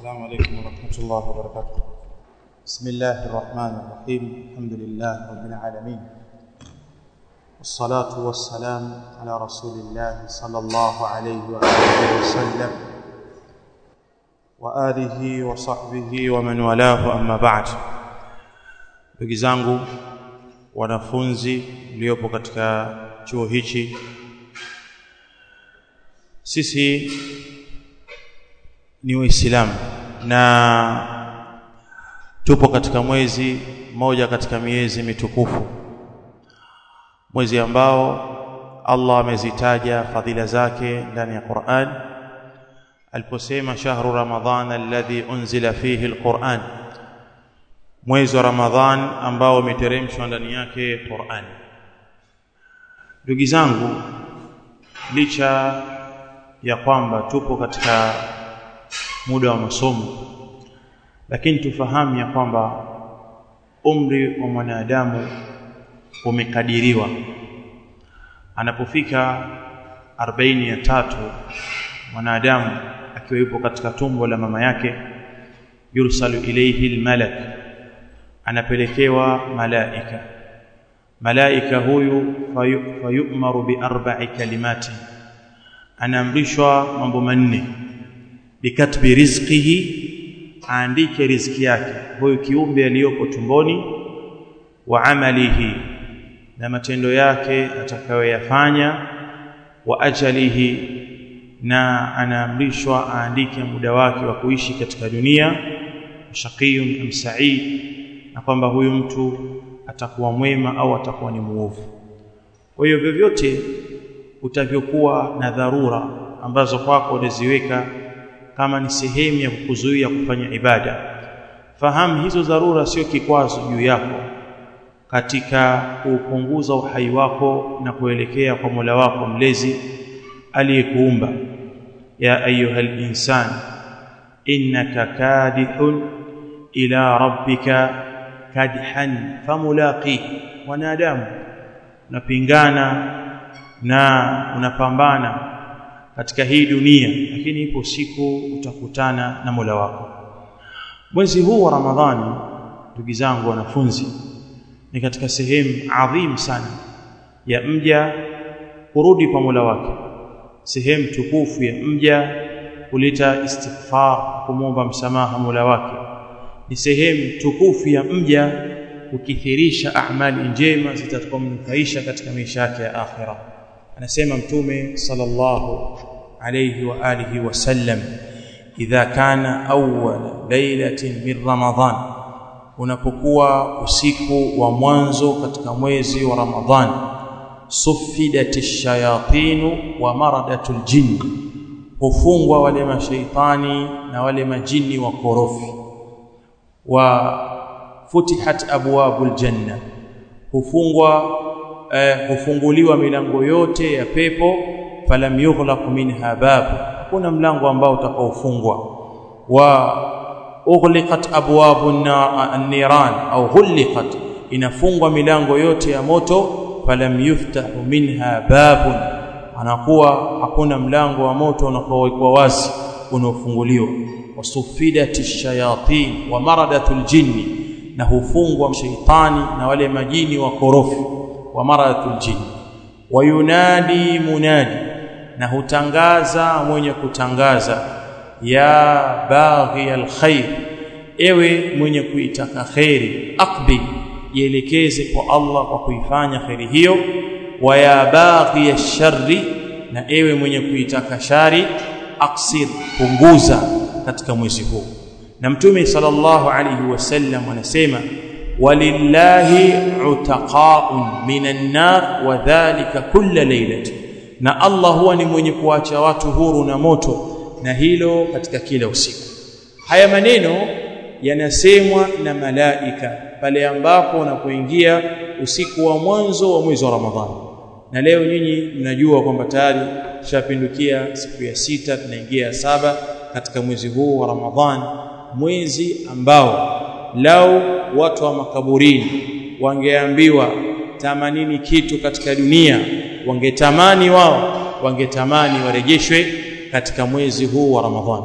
السلام عليكم ورحمة الله وبركاته بسم الله الرحمن الرحيم الحمد لله رب العالمين والصلاة والسلام على رسول الله صلى الله عليه وآله وسلم وآله وصحبه ومن والاه أما بعد ndugu zangu wanafunzi mliopo katika chuo hichi sisi ni waislamu na tupo katika mwezi moja katika miezi mitukufu mwezi ambao Allah amezitaja fadhila zake ndani ya Qur'an aliposema shahru ramadhan alladhi unzila fihi alquran mwezi wa ramadhan ambao umeteremshwa ndani yake Qur'an ndugu zangu licha ya kwamba tupo katika muda wa masomo lakini tufahamu ya kwamba umri wa mwanadamu umekadiriwa anapofika 40 ya tatu mwanadamu akiwa yupo katika tumbo la mama yake yursalu ilayhi almalak anapelekewa malaika malaika huyu fayu'maru bi arba'i kalimati anaamrishwa mambo manne bikatbi rizqihi aandike riziki yake huyu kiumbe aliyopo tumboni wa amalihi na matendo yake atakayoyafanya wa ajalihi na anaamrishwa aandike muda wake wa kuishi katika dunia shaqiyun am sa'id na kwamba huyu mtu atakuwa mwema au atakuwa ni muovu kwa hiyo vyovyote utavyokuwa na dharura ambazo kwako unaziweka kama ni sehemu ya kukuzuia kufanya ibada fahamu hizo dharura sio kikwazo juu yako katika kupunguza uhai wako na kuelekea kwa Mola wako mlezi aliyekuumba ya ayuhal insan innaka kadihun ila rabbika kadhan famulaqi wanadamu unapingana na unapambana katika hii dunia lakini ipo siku utakutana na Mola wako mwezi huu wa Ramadhani ndugu zangu wanafunzi ni katika sehemu adhim sana ya mja kurudi kwa Mola wake sehemu tukufu ya mja kuleta istighfar kumwomba msamaha Mola wake ni sehemu tukufu ya mja kukithirisha amali njema zitakomnufaisha katika maisha yake ya akhira anasema mtume sallallahu alayhi wa alihi wasallam idha kana awwal lailatin min ramadhan unapokuwa usiku wa mwanzo katika mwezi wa ramadhan suffidatish shayatinu wa maradatul jinn hufungwa wale mashaitani na wale majini wa korofi wa futihat abwabul janna hufungwa eh, hufunguliwa milango yote ya pepo falam yughlaq minha bab kuna mlango ambao utakaofungwa wa ughliqat abwabun an-niran au ghuliqat inafungwa milango yote ya moto falam yuftahu minha babun anakuwa hakuna mlango wa moto unakuwa wazi unaofunguliwa wasufidati shayatin wa maradatul jinni na hufungwa shaitani na wale majini wa korofi wa maradatul jinni wayunadi munadi na hutangaza mwenye kutangaza ya baghi alkhair ewe mwenye kuitaka khairi aqbil jielekeze kwa Allah kwa kuifanya khairi hiyo wa ya baghi alsharri na ewe mwenye kuitaka shari aksir punguza katika mwezi huu na mtume sallallahu alayhi wasallam anasema walillahi utaqaun minan nar wa dhalika kulla laylatin na Allah huwa ni mwenye kuacha watu huru na moto na hilo katika kila usiku haya maneno yanasemwa na malaika pale ambapo unapoingia usiku wa mwanzo wa mwezi wa Ramadhani na leo nyinyi mnajua kwamba tayari tushapindukia siku ya sita tunaingia ya saba katika mwezi huu wa Ramadhani mwezi ambao lau watu wa makaburini wangeambiwa tamanini kitu katika dunia wangetamani wao wangetamani warejeshwe katika mwezi huu wa Ramadhani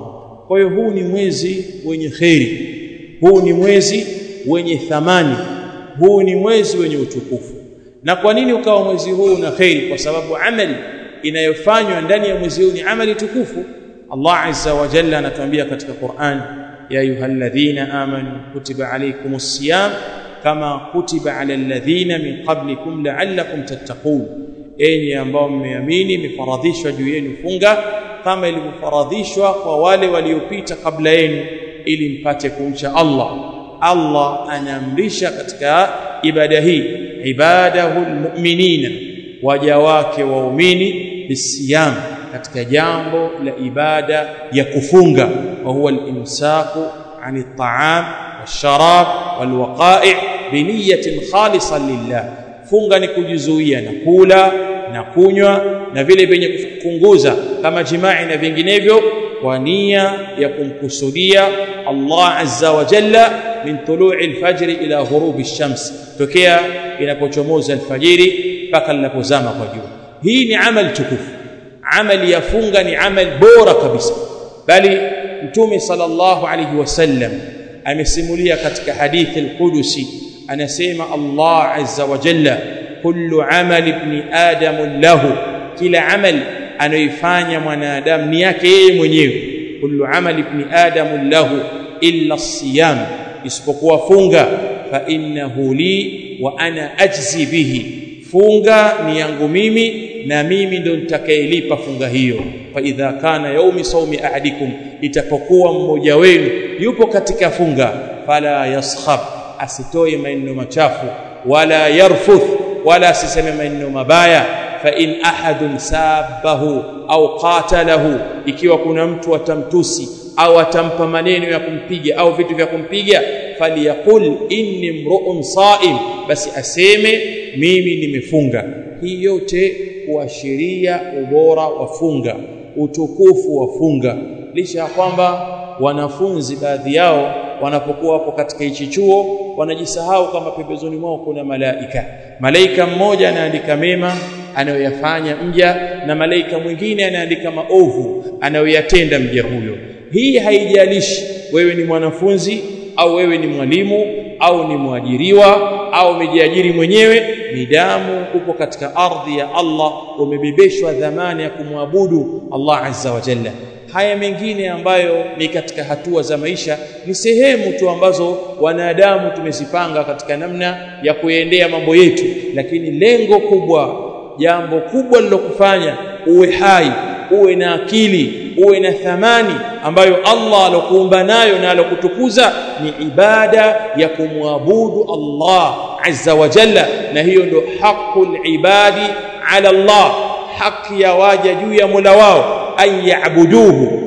kwa hiyo huu ni mwezi wenye kheri huu ni mwezi wenye thamani huu ni mwezi wenye utukufu na kwa nini ukawa mwezi huu una kheri kwa sababu amali inayofanywa ndani ya mwezi huu ni amali tukufu Allah azza wa jalla anatuambia katika Qur'an ya ayyuhalladhina amanu kutiba alaykumus siyam kama kutiba alal ladhina min qablikum la'allakum tattaqun enyi ambao mmeamini imefaradhishwa juu yenu funga kama ilivyofaradhishwa kwa wale waliopita kabla yenu ili mpate kumcha Allah Allah anaamrisha katika ibada hii ibadahul mu'minina waja wake waumini bisiyam katika jambo la ibada ya kufunga wa huwa al-imsaku عن الطعام والشراب والوقائع بنية خالصة لله funga ni kujizuia na kula na kunywa na vile vyenye kupunguza kama jimai na vinginevyo kwa nia ya kumkusudia Allah azza wa jalla min tulu'i al-fajr ila ghurubi ash-shams tokea inapochomoza alfajiri mpaka linapozama kwa jua hii ni amal tukufu amali ya funga ni amal bora kabisa bali mtume sallallahu alayhi wasallam amesimulia katika hadithi al-Qudusi anasema Allah azza wa jalla kullu amali ibn adam lahu kila amal anayoifanya mwanadamu ni yake yeye mwenyewe kullu amali ibn adam lahu illa as-siyam isipokuwa funga fa innahu li wa ana ajzi bihi funga ni yangu mimi na mimi ndo nitakayelipa funga hiyo fa idha kana yaumi saumi ahadikum itapokuwa mmoja wenu yupo katika funga fala yaskhab asitoe maneno machafu wala yarfuth wala asiseme maneno mabaya fa in ahadun sabahu au qatalahu ikiwa kuna mtu atamtusi au atampa maneno ya kumpiga au vitu vya kumpiga faliyaqul inni mru'un sa'im basi aseme mimi nimefunga hii yote kuashiria ubora wa funga utukufu wa funga licha ya kwamba wanafunzi baadhi yao wanapokuwa hapo katika hichi chuo wanajisahau kama pembezoni mwao kuna malaika malaika mmoja anaandika mema anayoyafanya mja na malaika mwingine anaandika maovu anayoyatenda mja huyo hii haijalishi wewe ni mwanafunzi au wewe ni mwalimu au ni mwajiriwa au umejiajiri mwenyewe midamu upo katika ardhi ya Allah umebebeshwa dhamana ya kumwabudu Allah azza wa jalla haya mengine ambayo ni katika hatua za maisha ni sehemu tu ambazo wanadamu tumezipanga katika namna ya kuendea mambo yetu lakini lengo kubwa jambo kubwa lilokufanya uwe hai uwe na akili uwe na thamani ambayo Allah alokuumba nayo na alokutukuza ni ibada ya kumwabudu Allah azza wa jalla na hiyo ndio haqqul ibadi ala Allah haki ya waja juu ya Mola wao an yaabuduhu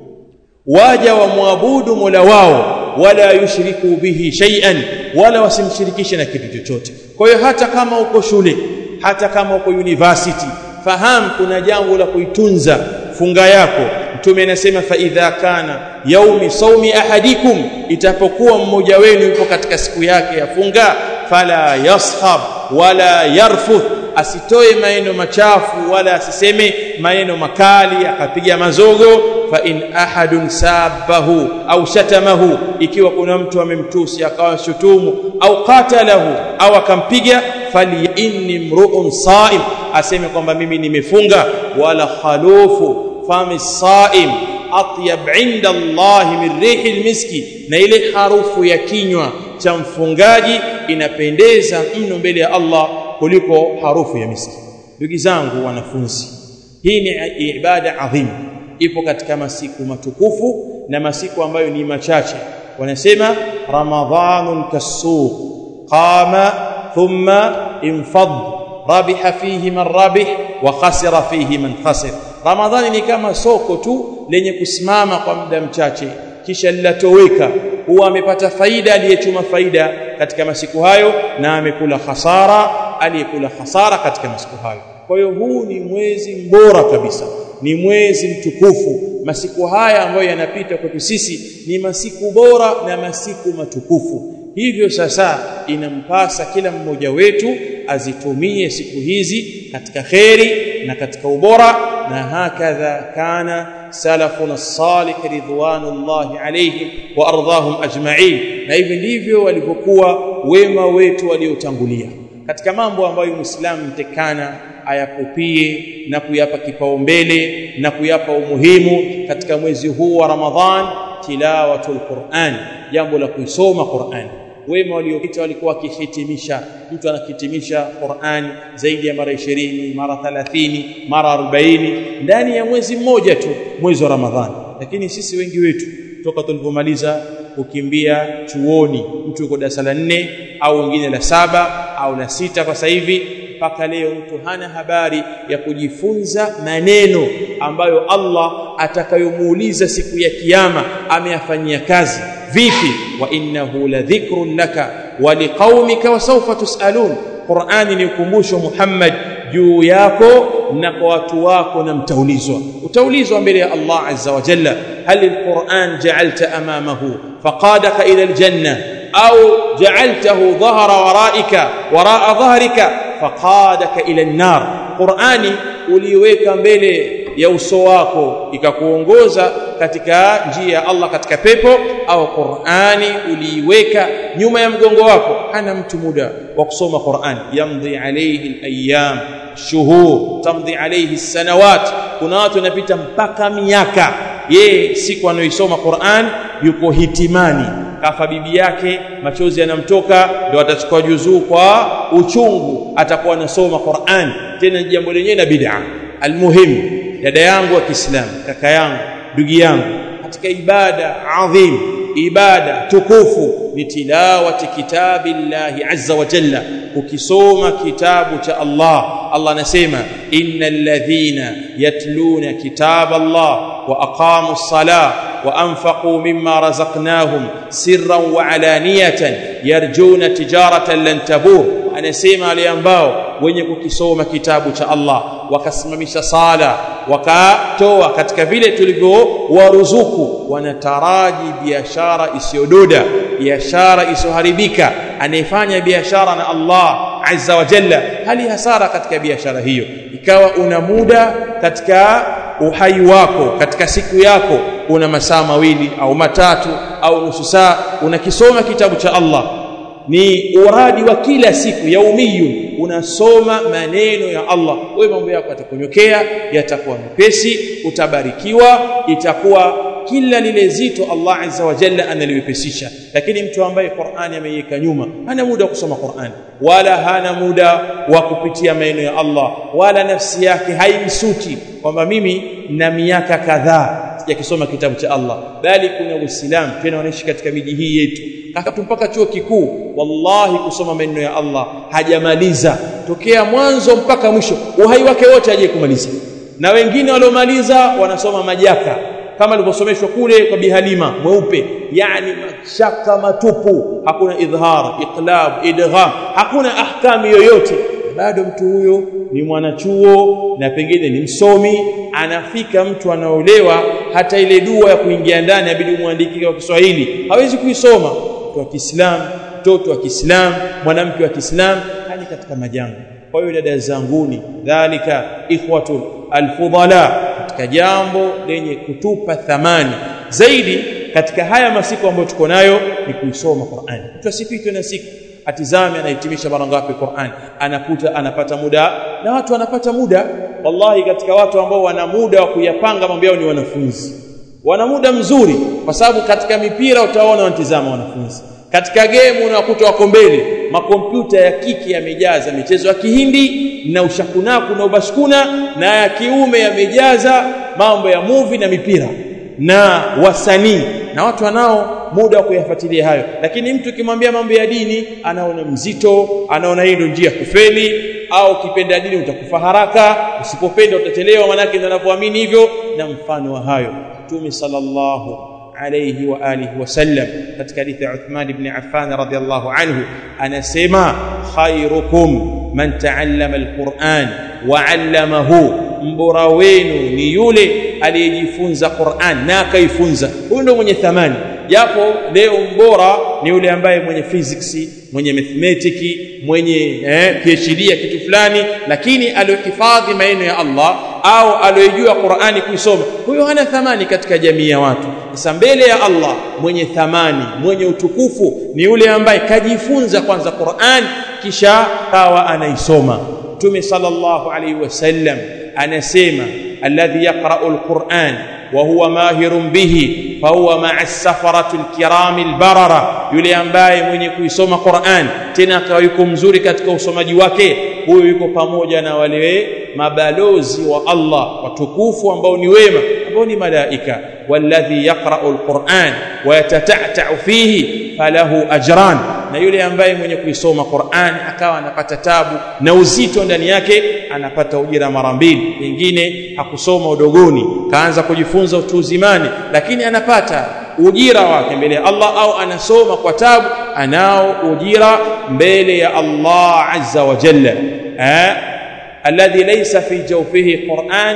waja wamwabudu Mola wao wala yushriku bihi shay'an wala wasimshirikishe na kitu chochote kwa hiyo hata kama uko shule hata kama uko university fahamu kuna jambo la kuitunza funga yako mtume anasema fa idha kana yaumi saumi ahadikum itapokuwa mmoja wenu yupo katika siku yake ya funga fala yashab wala yarfuth asitoe maneno machafu wala asiseme maneno makali akapiga mazogo fa in ahadun sabahu au shatamahu ikiwa kuna mtu amemtusi akawa shutumu au qatalahu au akampiga fali inni mru'un sa'im aseme kwamba mimi nimefunga wala khalufu fami sa'im atyab inda Allah min rihil miski na ile harufu ya kinywa cha mfungaji inapendeza mno mbele ya Allah kuliko harufu ya miski ndugu zangu wanafunzi hii ni ibada adhimu ipo katika masiku matukufu na masiku ambayo ni machache wanasema ramadhanun kasuq qama thumma infad rabiha fihi man rabih wa khasira fihi man khasir ramadhani ni kama soko tu lenye kusimama kwa muda mchache kisha lilatoweka huwa amepata faida aliyechuma faida katika masiku hayo na amekula hasara aliyekula hasara katika masiku hayo kwa hiyo huu ni mwezi mbora kabisa ni mwezi mtukufu masiku haya ambayo yanapita kwetu sisi ni masiku bora na masiku matukufu hivyo sasa inampasa kila mmoja wetu azitumie siku hizi katika kheri na katika ubora na hakadha kana salafuna salih ridwanullahi alayhim wa ardahum ajma'in na hivi ndivyo walivyokuwa wema wetu waliotangulia katika mambo ambayo muislamu mtekana ayakupie na kuyapa kipaumbele na kuyapa umuhimu katika mwezi huu wa Ramadhan tilawatul Qur'an jambo la kuisoma Qur'an wema waliopita walikuwa wakihitimisha mtu anahitimisha Qur'an zaidi ya mara 20 mara 30 mara 40 ndani ya mwezi mmoja tu mwezi wa Ramadhani lakini sisi wengi wetu toka tulipomaliza kukimbia chuoni mtu yuko darasa la 4 au wengine la saba au la sita kwa sasa hivi mpaka leo mtu hana habari ya kujifunza maneno ambayo Allah atakayomuuliza siku ya kiyama ameyafanyia kazi vipi wa innahu ladhikrun laka wa liqaumika wa sawfa tusalun Qur'ani ni ukumbusho Muhammad juu yako na kwa watu wako na mtaulizwa utaulizwa mbele ya Allah azza wa jalla hal alquran ja'alta amamahu faqadaka ila aljanna au ja'altahu dhahara waraika waraa dhahrika faqadaka ila an-nar Qur'ani uliweka mbele ya uso wako ikakuongoza katika njia ya Allah katika pepo au Qur'ani uliiweka nyuma ya mgongo wako hana mtu muda wa kusoma Qur'ani yamdhi alayhi al-ayyam shuhur tamdhi alayhi sanawat kuna watu wanapita mpaka miaka yeye siku anayoisoma Qur'an yuko hitimani kafa bibi yake machozi yanamtoka ndio atachukua juzuu kwa uchungu atakuwa anasoma Qur'an tena jambo lenyewe na bid'a almuhim dada yangu wa Kiislamu kaka yangu ndugu yangu katika ibada adhim ibada tukufu ni tilawati kitabillahi azza wa jalla ukisoma kitabu cha Allah Allah anasema innal ladhina yatluna kitab Allah wa aqamu as-salah wa anfaqu mimma razaqnahum sirran wa alaniyatan yarjuna tijaratan lan tabur anasema wale ambao wenye kukisoma kitabu cha Allah wakasimamisha sala wakatoa katika vile tulivyowaruzuku wanataraji biashara isiyododa biashara isiyoharibika anayefanya biashara na Allah azza wa jalla hali hasara katika biashara hiyo ikawa una muda katika uhai wako katika siku yako una masaa mawili au matatu au nusu saa unakisoma kitabu cha Allah ni uradi wa kila siku yaumiyun unasoma maneno ya Allah wewe mambo yako yatakunyokea yatakuwa mepesi utabarikiwa itakuwa kila lile zito Allah azza wa jalla analiwepesisha lakini mtu ambaye Qur'ani ameiweka nyuma hana muda wa kusoma Qur'ani wala hana muda wa kupitia maneno ya Allah wala nafsi yake haimsuti kwamba mimi na miaka kadhaa sijakisoma kitabu cha Allah bali kuna Uislamu tena wanaishi katika miji hii yetu akatu mpaka chuo kikuu wallahi kusoma maneno ya Allah hajamaliza tokea mwanzo mpaka mwisho uhai wake wote haje kumaliza na wengine waliomaliza wanasoma majaka kama alivyosomeshwa kule kwa bihalima mweupe yani mashaka matupu hakuna idhhar iqlab idgham hakuna ahkami yoyote bado mtu huyo ni mwanachuo na pengine ni msomi anafika mtu anaolewa hata ile dua ya kuingia ndani abidi muandikie kwa Kiswahili hawezi kuisoma mtu wa Kiislamu mtoto wa Kiislamu mwanamke wa Kiislamu hali katika majanga kwa hiyo dada zanguni dhalika ikhwatu alfudala katika jambo lenye kutupa thamani zaidi katika haya masiku ambayo tuko nayo ni kuisoma Qur'an mtu asipitwe na siku atizame anahitimisha mara ngapi Qur'an anakuta anapata muda na watu wanapata muda wallahi katika watu ambao wana muda wa kuyapanga mambo yao ni wanafunzi wana muda mzuri kwa sababu katika mipira utaona wanatizama wanafunzi katika game unakuta wako mbele makompyuta ya kiki yamejaza michezo ya kihindi na ushakunaku na ubashkuna na ya kiume yamejaza mambo ya movie na mipira na wasanii na watu wanao muda wa kuyafuatilia hayo lakini mtu ukimwambia mambo ya dini anaona mzito anaona hii ndio njia kufeli au ukipenda dini utakufa haraka usipopenda utachelewa manake ndio anavyoamini hivyo na mfano wa hayo Mtume sallallahu alayhi wa alihi wasallam katika hadithi ya Uthman ibn Affan radhiyallahu anhu anasema khairukum man ta'allama alquran wa 'allamahu mbora wenu ni yule aliyejifunza Qur'an na akaifunza huyo ndio mwenye thamani japo leo mbora ni yule ambaye mwenye physics mwenye mathematics mwenye eh, PhD ya kitu fulani lakini aliyohifadhi maneno ya Allah au aliyojua Qur'ani kuisoma huyo hana thamani katika jamii ya watu sasa mbele ya Allah mwenye thamani mwenye utukufu ni yule ambaye kajifunza kwanza Qur'an kisha kawa anaisoma Mtume sallallahu alaihi wasallam anasema alladhi yaqra'u alquran wa huwa mahirun bihi fahuwa ma'a as-safarati al-kirami al-barara yule ambaye mwenye kuisoma Qur'an tena akawa yuko mzuri katika usomaji wake huyo yuko pamoja na wale mabalozi wa Allah watukufu ambao ni wema ambao ni malaika walladhi yaqra'u al-Qur'an wa yatata'ta'u fihi falahu ajran na yule ambaye mwenye kuisoma Qur'an akawa anapata tabu na uzito ndani yake anapata ujira mara mbili pengine hakusoma udogoni kaanza kujifunza utu uzimani lakini anapata ujira wake mbele ya Allah au anasoma kwa tabu anao ujira mbele ya Allah azza wa jalla eh alladhi laysa fi jawfihi Qur'an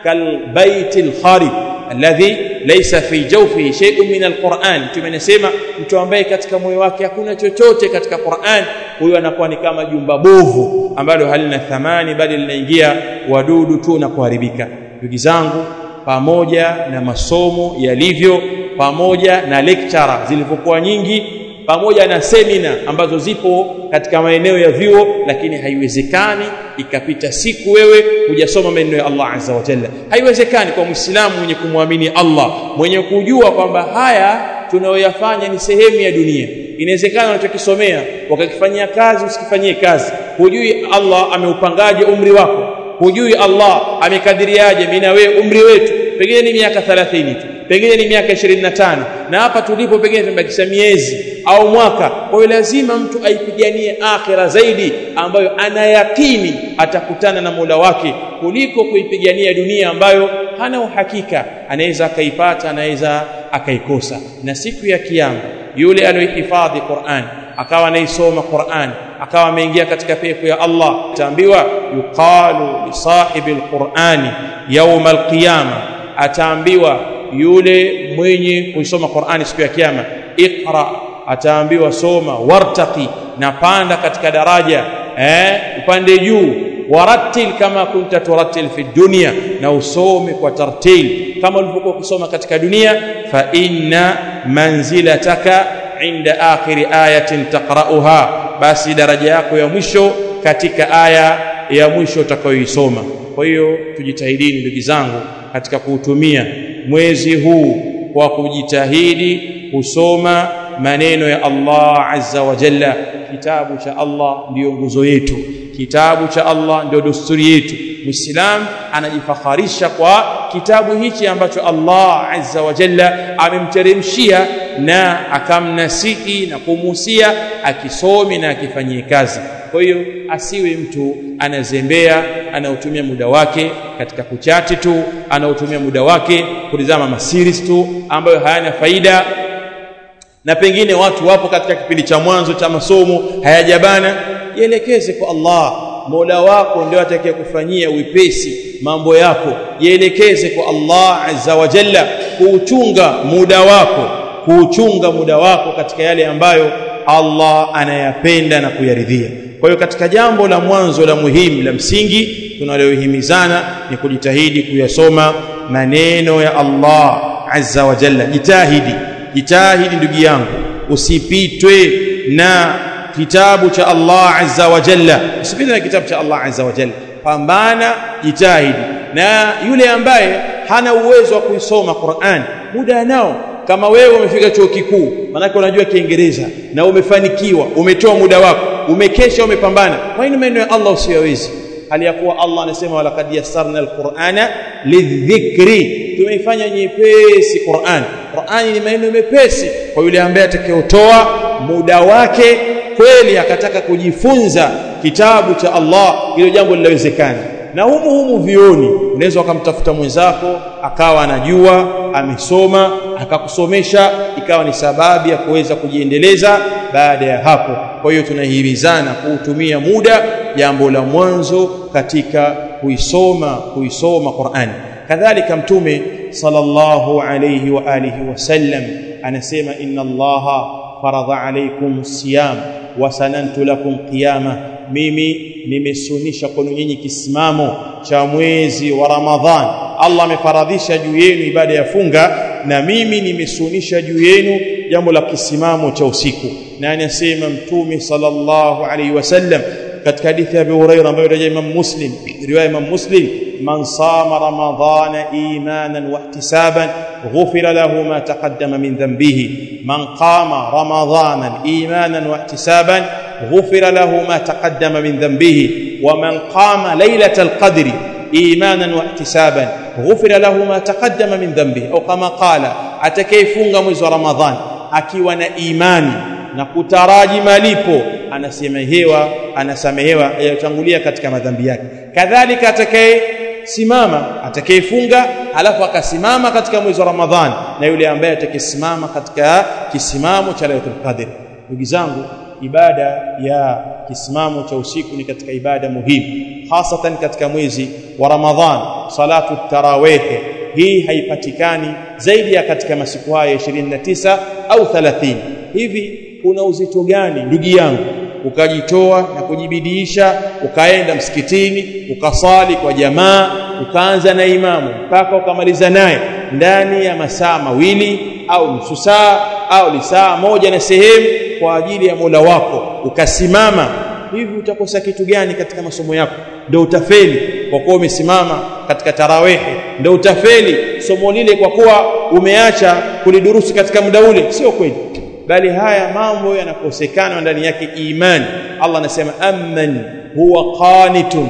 kalbayt al-kharib alladhi laysa fi jawfihi shay'un min alquran tumenasema mtu ambaye katika moyo wake hakuna chochote katika Qur'an huyo anakuwa ni kama jumba bovu ambalo halina thamani bali linaingia wadudu tu na kuharibika ndugu zangu pamoja na masomo yalivyo pamoja na lecture zilivyokuwa nyingi pamoja na semina ambazo zipo katika maeneo ya vyuo lakini haiwezekani ikapita siku wewe hujasoma maneno ya Allah azza wa jalla haiwezekani kwa muislamu mwenye kumwamini Allah mwenye kujua kwamba haya tunayoyafanya ni sehemu ya dunia inawezekana unachokisomea wakakifanyia kazi usikifanyie kazi hujui Allah ameupangaje umri wako hujui Allah amekadiriaje mimi na wewe umri wetu pengine ni miaka 30 tu pengine ni miaka 25 na hapa tulipo pengine tumebakisha miezi au mwaka kwa hiyo lazima mtu aipiganie akhira zaidi ambayo anayakini atakutana na Mola wake kuliko kuipigania dunia ambayo hana uhakika anaweza akaipata anaweza akaikosa na siku ya kiyama yule aliyohifadhi Qur'an akawa anaisoma Qur'an akawa ameingia katika pepo ya Allah ataambiwa yuqalu li sahibi alqur'ani yawm alqiyama ataambiwa yule mwenye kuisoma Qur'ani siku ya kiyama iqra ataambiwa soma wartaqi na panda katika daraja eh upande juu warattil kama kunta turattil fi dunya na usome kwa tartil kama ulivyokuwa ukisoma katika dunia fa inna manzilataka inda akhiri ayatin taqra'uha basi daraja yako ya mwisho katika aya ya mwisho utakayoisoma kwa hiyo tujitahidini ndugu zangu katika kuutumia mwezi huu kwa kujitahidi kusoma maneno ya Allah azza wa jalla kitabu cha Allah ndiyo nguzo yetu kitabu cha Allah ndio desturi yetu muislam anajifakharisha kwa kitabu hichi ambacho Allah azza wa jalla amemteremshia na akamnasihi na kumuhusia akisome na akifanyie kazi kwa hiyo asiwe mtu anazembea anaotumia muda wake katika kuchati tu anaotumia muda wake kutizama masiris tu ambayo hayana faida na pengine watu wapo katika kipindi cha mwanzo cha masomo hayajabana jielekeze kwa Allah Mola wako ndio atakayekufanyia wepesi mambo yako jielekeze kwa Allah azza wa jalla kuuchunga muda wako kuuchunga muda wako katika yale ambayo Allah anayapenda na kuyaridhia kwa hiyo katika jambo la mwanzo la muhimu la msingi tunalohimizana ni kujitahidi kuyasoma maneno ya Allah azza wa jalla jitahidi jitahidi ndugu yangu usipitwe na kitabu cha Allah azza wa jalla usipitwe na kitabu cha Allah azza wa jalla pambana jitahidi na yule ambaye hana uwezo wa kuisoma Qur'an muda nao kama wewe umefika chuo kikuu manake unajua kiingereza na umefanikiwa umetoa muda wako umekesha umepambana kwa nini maneno ya Allah usiyawezi hali ya kuwa Allah anasema walaqad yassarna alqur'ana lidhikri tumeifanya nyepesi Qur'an Qur'ani ni maneno mepesi kwa yule ambaye atakayotoa muda wake kweli akataka kujifunza kitabu cha Allah hilo jambo linawezekana na humu humu vioni unaweza ukamtafuta mwenzako akawa anajua amesoma akakusomesha ikawa ni sababu ya kuweza kujiendeleza baada ya hapo kwa hiyo tunahimizana kuutumia muda jambo la mwanzo katika kuisoma kuisoma Qur'an kadhalika mtume sallallahu alayhi wa alihi wasallam anasema inna allaha faradha alaykum siyam wa sanantu lakum qiyama mimi nimesunisha kwenu nyinyi kisimamo cha mwezi wa ramadhan allah amefaradhisha juu yenu ibada ya funga na mimi nimesunisha juu yenu jambo la kisimamo cha usiku na anasema mtume sallallahu alaihi wasallam katika hadithi ya Abu Hurairah ambayo rejea Imam Muslim riwaya Imam Muslim man sama ramadhana imanan wa ihtisaban ghufira lahu ma taqaddama min dhanbihi man qama ramadhana imanan wa ihtisaban ghufira lahu ma taqaddama min dhanbihi wa man qama laylatal qadri imanan wa ihtisaban ghufira lahu ma taqaddama min dhanbihi au kama qala atakayefunga mwezi wa ramadhan akiwa na imani na kutaraji malipo anasemehewa anasamehewa yatangulia katika madhambi yake kadhalika atakaye simama atakayefunga alafu akasimama katika mwezi wa ramadhan na yule ambaye atakayesimama katika kisimamo cha lailatul qadr ndugu zangu ibada ya kisimamo cha usiku ni katika ibada muhimu hasatan katika mwezi wa ramadhan salatu tarawih hii haipatikani zaidi ya katika masiku haya 29 au 30 hivi kuna uzito gani ndugu yangu ukajitoa na kujibidiisha ukaenda msikitini ukasali kwa jamaa ukaanza na imamu mpaka ukamaliza naye ndani ya masaa mawili au nusu saa au lisaa moja na sehemu kwa ajili ya Mola wako ukasimama hivi utakosa kitu gani katika masomo yako ndio utafeli kwa kuwa umesimama katika tarawehe ndio utafeli somo lile kwa kuwa umeacha kulidurusi katika muda ule sio kweli bali haya mambo yanakosekana ndani yake imani Allah anasema amman huwa qanitun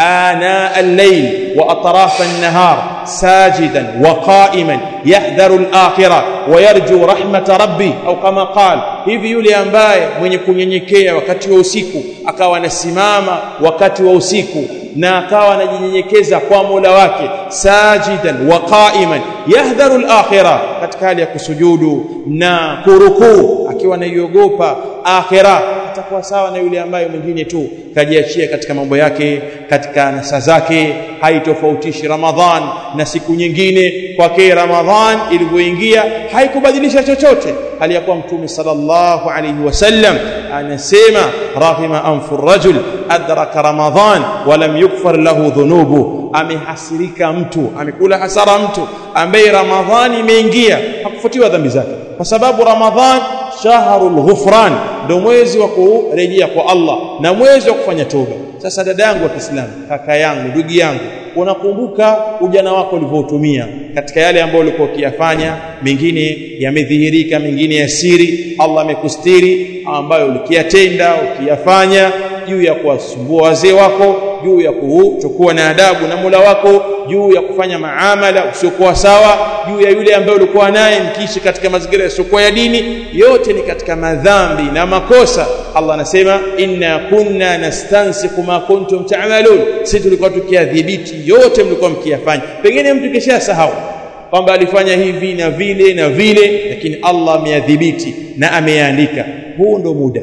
ana al-layl wa atraf an-nahar sajidan wa qa'iman yahdharu al-akhirah wa yarju rahmat rabbi au kama qala hivi yule ambaye mwenye kunyenyekea wakati wa usiku akawa anasimama wakati wa usiku na akawa anajinyenyekeza kwa Mola wake sajidan wa qa'iman yahdharu al-akhirah katika hali ya kusujudu na kurukuu akiwa anaiogopa akhirah atakuwa sawa na yule ambaye mwingine tu kajiachia katika mambo yake katika nasa zake haitofautishi Ramadhan na siku nyingine kwake Ramadhan ilivyoingia haikubadilisha chochote hali ya kuwa mtume sallallahu alayhi wasallam anasema rahima anfu rajul adraka Ramadhan wa lam yukfar lahu dhunubu amehasirika mtu amekula hasara mtu ambaye Ramadhani imeingia hakufutiwa dhambi zake kwa sababu Ramadhan shahrul ghufran ndio mwezi wa kurejea kwa Allah na mwezi wa kufanya toba sasa dada yangu wa Kiislamu kaka yangu ndugu yangu unakumbuka ujana wako ulivyotumia katika yale ambayo ulikuwa ukiyafanya mengine yamedhihirika mengine ya siri Allah amekustiri ambayo ulikiyatenda ukiyafanya juu ya kuwasumbua wazee wako juu ya kuchukua na adabu na Mola wako juu ya kufanya maamala usiokuwa sawa juu ya yule ambaye ulikuwa naye mkiishi katika mazingira yasiokuwa ya dini yote ni katika madhambi na makosa Allah anasema inna kunna nastansiku ma kuntum ta'malun sisi tulikuwa tukiadhibiti yote mlikuwa mkiyafanya pengine mtu kisha sahau kwamba alifanya hivi na vile na vile lakini Allah ameadhibiti na ameandika huu ndo muda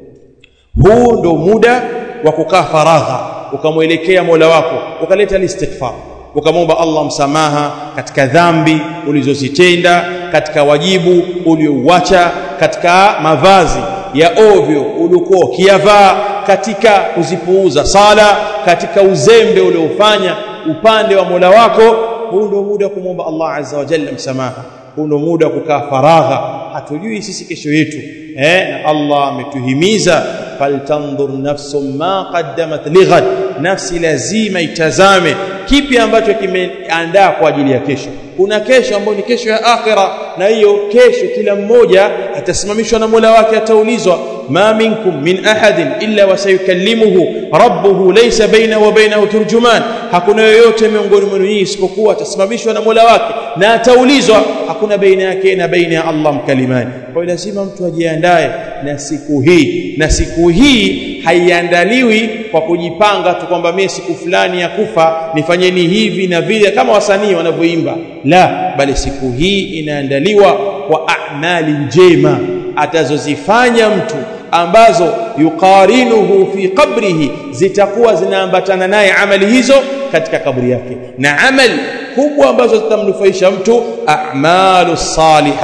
huu ndo muda wa kukaa faragha ukamwelekea Mola wako ukaleta istighfar ukamwomba Allah msamaha katika dhambi ulizozitenda katika wajibu uliouacha katika mavazi ya ovyo uliokuwa ukiyavaa katika kuzipuuza sala katika uzembe uliofanya upande wa Mola wako huu ndio muda wa kumwomba Allah azza wa jalla msamaha huu ndio muda wa kukaa faragha hatujui sisi kesho yetu eh na Allah ametuhimiza faltanzur nafsum ma qaddamat lighad nafsi lazima itazame kipi ambacho kimeandaa kwa ajili ya kesho kuna kesho ambayo ni kesho ya akhira na hiyo kesho kila mmoja atasimamishwa na Mola wake ataulizwa ma minkum min ahadin illa wasayukallimuhu rabbuhu laysa baina wa bainahu turjuman hakuna yoyote miongoni mwenu nyinyi isipokuwa atasimamishwa na Mola wake na ataulizwa hakuna baina yake na baina ya Allah mkalimani kwa hiyo lazima mtu ajiandae na siku hii na siku hii haiandaliwi kwa kujipanga tu kwamba mimi siku fulani ya kufa nifanyeni hivi na vile kama wasanii wanavyoimba la bali siku hii inaandaliwa kwa amali njema atazozifanya mtu ambazo yuqarinuhu fi qabrihi zitakuwa zinaambatana naye amali hizo katika kaburi yake na amali kubwa ambazo zitamnufaisha mtu a'malu salihah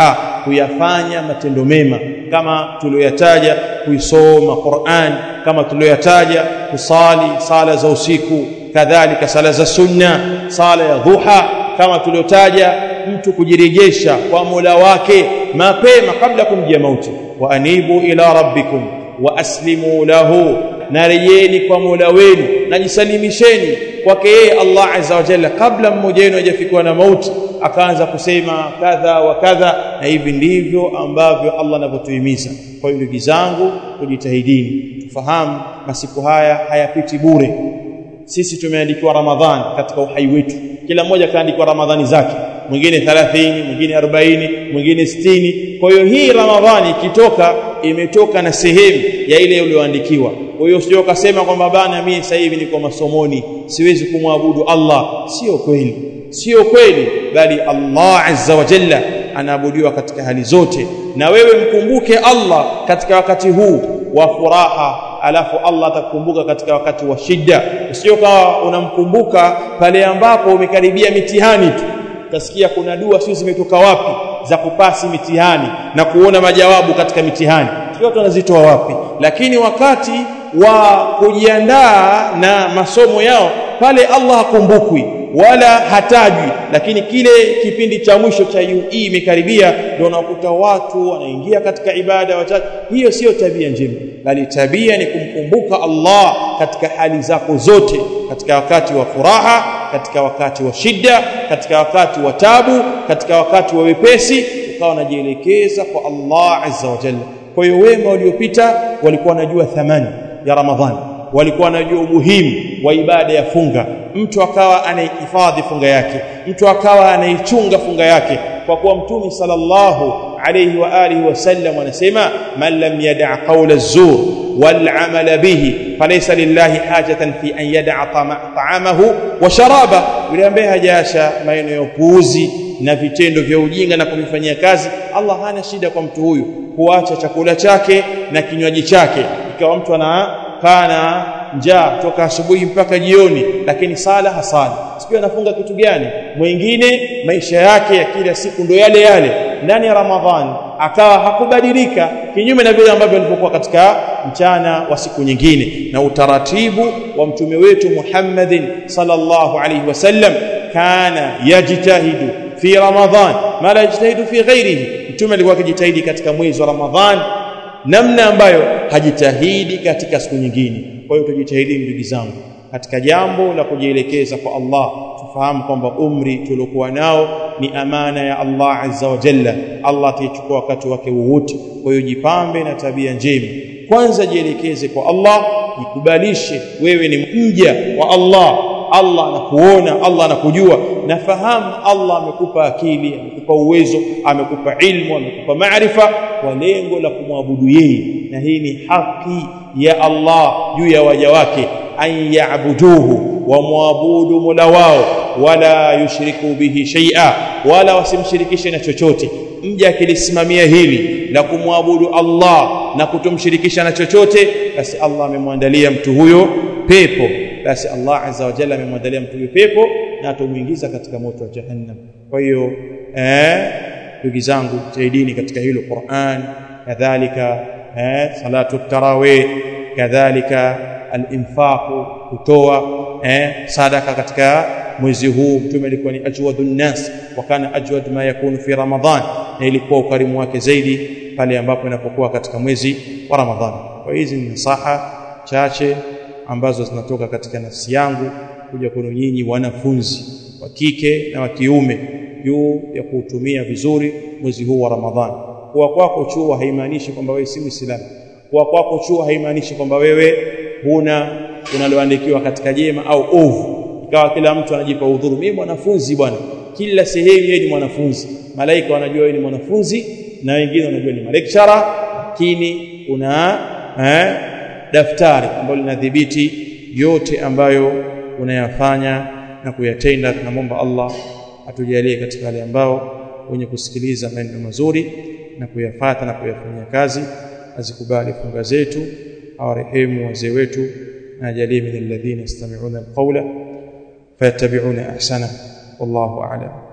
kuyafanya matendo mema kama tulioyataja kuisoma Qur'an kama tulioyataja kusali sala za usiku kadhalika sala za sunna sala ya dhuha kama tuliotaja mtu kujirejesha kwa Mola wake mapema kabla kumjia mauti wa anibu ila rabbikum wa aslimu lahu narejeni kwa Mola wenu najisalimisheni kwake yeye Allah azza wa jalla kabla mmoja wenu hajafikiwa na mauti akaanza kusema kadha wa kadha na hivi ndivyo ambavyo Allah anavyotuhimiza kwa hiyo ndugu zangu tujitahidini tufahamu masiku haya hayapiti bure sisi tumeandikiwa Ramadhani katika uhai wetu kila mmoja kaandikiwa Ramadhani zake mwingine 30 mwingine 40 mwingine 60 kwa hiyo hii Ramadhani ikitoka imetoka na sehemu ya ile ulioandikiwa kwa hiyo sio kasema kwamba bana mimi sasa hivi niko masomoni siwezi kumwabudu Allah sio kweli sio kweli bali Allah azza wa jalla anaabudiwa katika hali zote na wewe mkumbuke Allah katika wakati huu wa furaha alafu Allah atakukumbuka katika wakati wa shida usio kawa unamkumbuka pale ambapo umekaribia mitihani tu utasikia kuna dua sio zimetoka wapi za kupasi mitihani na kuona majawabu katika mitihani sio watu wanazitoa wapi lakini wakati wa kujiandaa na masomo yao pale Allah hakumbukwi wala hatajwi lakini kile kipindi cha mwisho cha UE imekaribia ndio unakuta watu wanaingia katika ibada wachache hiyo sio tabia njema bali tabia ni kumkumbuka Allah katika hali zako zote katika wakati wa furaha katika wakati wa shida katika wakati wa tabu katika wakati wa wepesi ukawa unajielekeza kwa Allah azza wa jalla kwa hiyo wema waliopita walikuwa wanajua thamani ya Ramadhani walikuwa wanajua umuhimu wa ibada ya funga mtu akawa anaihifadhi funga yake mtu akawa anaichunga funga yake kwa kuwa mtume sallallahu alayhi wa alihi wasallam anasema man lam yada' qawla az-zur wal 'amala bihi falaysa lillahi hajatan fi an yada'a ta'amahu wa sharaba yule ambaye hajasha maneno ya upuuzi na vitendo vya ujinga na kuvifanyia kazi Allah hana shida kwa mtu huyu kuacha chakula chake na kinywaji chake ikawa mtu ana kana njaa toka asubuhi mpaka jioni lakini sala hasali sio anafunga kitu gani mwingine maisha yake ya kila siku ndo yale yale ndani ya ramadhani akawa hakubadilika kinyume na vile ambavyo alivyokuwa katika mchana wa siku nyingine na utaratibu wa mtume wetu Muhammadin sallallahu alaihi wasallam kana yajtahidu fi ramadhan ma la yajtahidu fi ghairihi mtume alikuwa akijitahidi katika mwezi wa ramadhan namna ambayo hajitahidi katika siku nyingine kwa hiyo tujitahidi ndugu zangu katika jambo la kujielekeza kwa Allah tufahamu kwamba umri tuliokuwa nao ni amana ya Allah azza wa jalla Allah ataichukua wakati wake wowote kwa hiyo jipambe na tabia njema kwanza jielekeze kwa Allah jikubalishe wewe ni mja wa Allah Allah anakuona Allah anakujua nafahamu Allah amekupa akili amekupa uwezo amekupa ilmu amekupa maarifa kwa lengo la kumwabudu yeye na hii ni haki ya Allah juu ya waja wake an ya'buduhu wa muabudu mola wao wala yushriku bihi shay'a wala wasimshirikishe na chochote mja akilisimamia hili la kumwabudu Allah na kutomshirikisha na chochote basi Allah amemwandalia mtu huyo pepo basi Allah azza wa jalla amemwandalia mtu huyo pepo na atamuingiza katika moto wa jahannam kwa hiyo eh ndugu zangu jitahidini katika hilo Qur'an kadhalika eh salatu tarawih kadhalika al-infaq kutoa eh sadaka katika mwezi huu mtume alikuwa ni ajwadun nas wa kana ajwad ma yakunu fi ramadhan na ilikuwa ukarimu wake zaidi pale ambapo inapokuwa katika mwezi wa ramadhani kwa hizi ni nasaha chache ambazo zinatoka katika nafsi yangu kuja kwenu nyinyi wanafunzi wa kike na wa kiume juu ya kuutumia vizuri mwezi huu wa ramadhani kuwa kwako chuo haimaanishi kwamba wewe si muislamu kuwa kwako chuo haimaanishi kwamba wewe huna unaloandikiwa katika jema au ovu ikawa kila mtu anajipa udhuru mimi mwanafunzi bwana kila sehemu yeye ni mwanafunzi malaika wanajua wewe ni mwanafunzi na wengine wanajua ni lecturer lakini una eh, daftari ambalo linadhibiti yote ambayo unayafanya na kuyatenda tunamwomba Allah atujalie katika wale ambao wenye kusikiliza maneno mazuri na kuyafata na kuyafanyia kazi azikubali funga zetu awarehemu wazee wetu na ajalie min alladhina yastami'una alqawla fayattabi'una ahsana wallahu a'lam